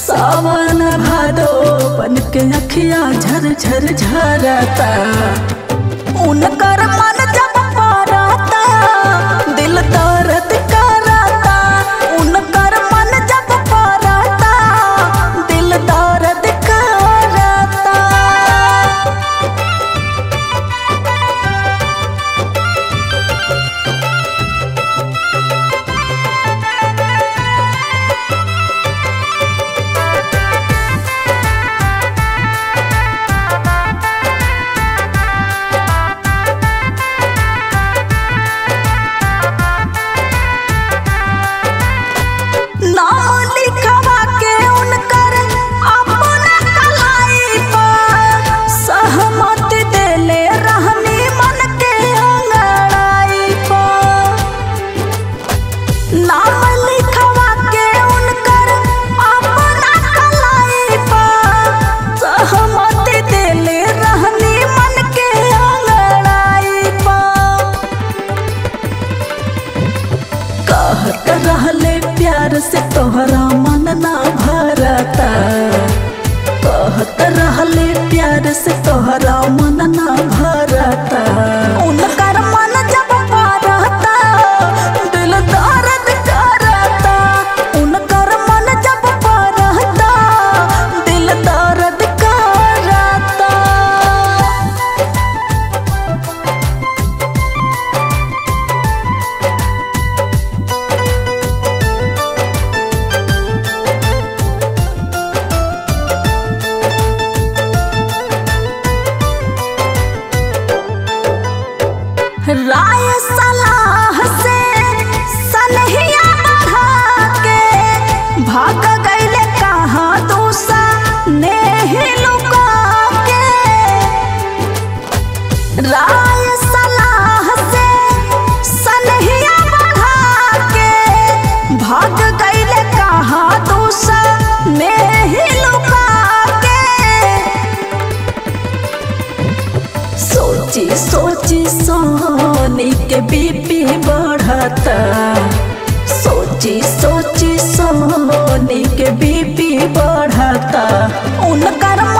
सावन भादो बन के अखिया झर झर झरता उनकर मन जब पारता दिल दर्द करता उनकर मन जब पारता दिल दर्द करता नाम लिखवा के उनकर अपना कलाई पर सहमति देले रहनी मन के अंगड़ाई पर नाम लिखवा के उनकर अपना कलाई पर सहमति देले रहनी मन के अंगड़ाई पर कहत रहले प्यार से तोहरा मन ना भरता कहत रहले प्यार से तोहरा मन ना भरता उनकर मन जब पारता दिल दर्द करता उनकर मन जब पारता दिल दर्द करता राय सलाह से सनहिया बढ़ा के भाग गईले कहाँ दूसा नेही लुका के राय सलाह से सनहिया बढ़ा के भाग गईले कहाँ दूसा नेही लुका के सोची सोची सोनी के बीपी बढ़ता सोची सोची सोनी के बीपी बढ़ता उनकर